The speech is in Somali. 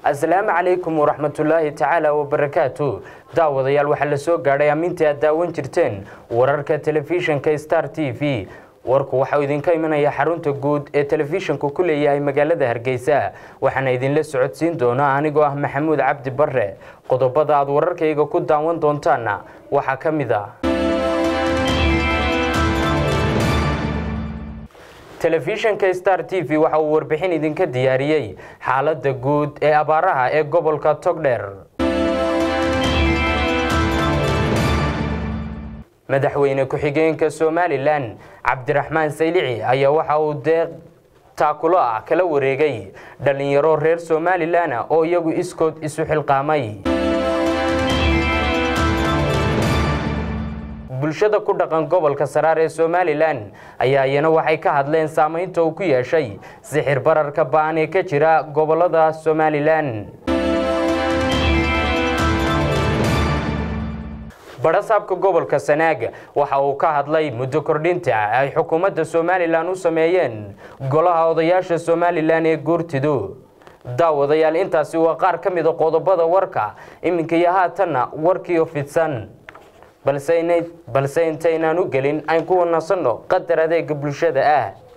asalaamu calaykum waraxmatullaahi tacaala wabarakaatu daawadayaal waxaa la soo gaadhay ammiintii aad daawan jirteen wararka telefishinka star t v warku waxauu idinka imanaya xarunta guud ee telefishanku ku leeyahay magaalada hargeysa waxaana idinla socodsiin doonaa anigoo ah maxamuud cabdi bare qodobada aad wararkayga ku daawan doontaana waxaa ka mid ah telefishanka star t v waxa uu warbixin idinka diyaariyey xaaladda guud ee abaaraha ee gobolka togdheer madaxweyne ku-xigeenka somalilan cabdiraxmaan saylici ayaa waxa uu deeq taakulo ah kala wareegay dhallinyaro reer somalilan oo iyagu iskood isu xilqaamay bulshada ku dhaqan gobolka saraar ee somalilan ayaa iyana waxay ka hadleen saamaynta uu ku yeeshay sixir bararka ba-an ee ka jira gobolada somalilan badhasaabka gobolka sanaag waxa uu ka hadlay muddo kordhinta ay xukuumadda somalilan u sameeyeen golaha odayaasha somalilan ee guurtidu daawadayaal intaasi waa qaar ka mida qodobada warka iminka iyo haatanna warkiio fidsan balse intaynaan u gelin ayn ku wanasanno qadar adeega bulshada ah